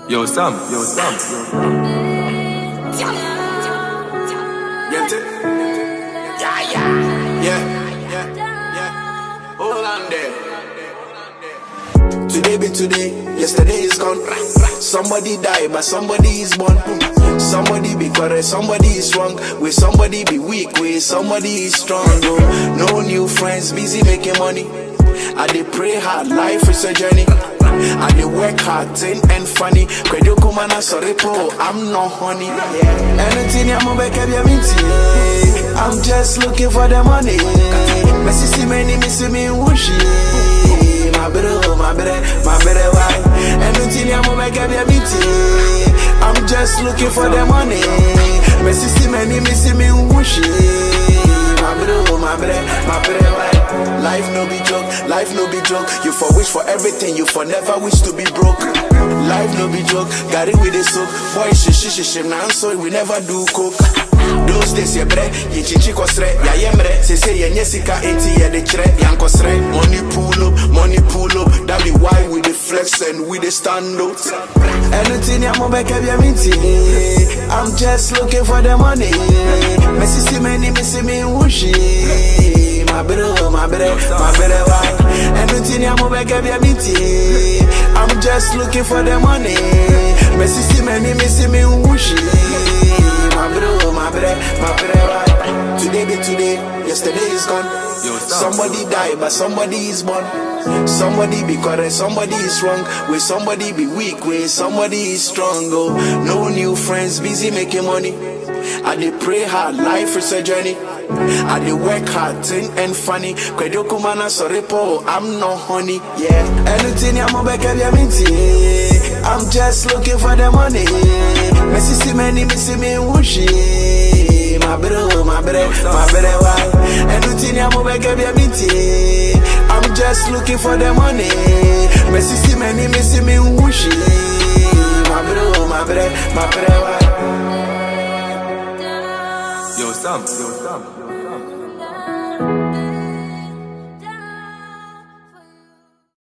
Yo, Sam, yo, Sam. Get it? Yeah, yeah, yeah, yeah, yeah. Hold on there. Today be today, yesterday is gone. Somebody die, but somebody is born. Somebody be correct, somebody is wrong. With somebody be weak, with somebody is strong. Oh, no new friends, busy making money. I dey pray hard, life is a journey. I dey work hard, thin and funny. Credo kumana sorry po, I'm not honey. Anything I'm back up your I'm just looking for the money. Messi see many, missing me whooshy. My brother, my brother, my brother, why? Anything I'm back up your I'm just looking for the money. Messi see many, missing me whooshy. My brother, my brother, my brother, why? Life no be joke, life no be joke. You for wish for everything, you for never wish to be broke. Life no be joke, got it with a soap. Boy, shi shi shi shi, now so we never do coke. Those days ye bre, ye chichi kosre, ya yemre. Se se ye nyesika eti ye de chre, yan kosre. Money pull up, money pull up. That be why we the flex and we the stand out. Anything ya mo beke bi minti. I'm just looking for the money. Messi see many, missing me whooshy. My brother, my brother, my brother, why? Anything ya mo beke bi minti. I'm just looking for the money. Messi see many, missing me whooshy. My brother, my brother, my brother, why? Today be today, yesterday is gone. Yo, Sam. Somebody die, but somebody is born. Somebody be correct, somebody is wrong. With somebody be weak, with somebody is strong. Oh, no new friends, busy making money. I dey pray hard, life is a journey. I dey work hard, thin and funny. Credo kumana sorry po, I'm not honey. Yeah, anything I'm back up your minty. I'm just looking for the money. Messi see many, missing me whooshy. My brother, my brother, my brother, why? Anything I'm back up your minty. I'm just looking for the money. Messi see many, missing me whooshy. My brother, my brother, my brother, why? Yo, Sam, yo, Sam.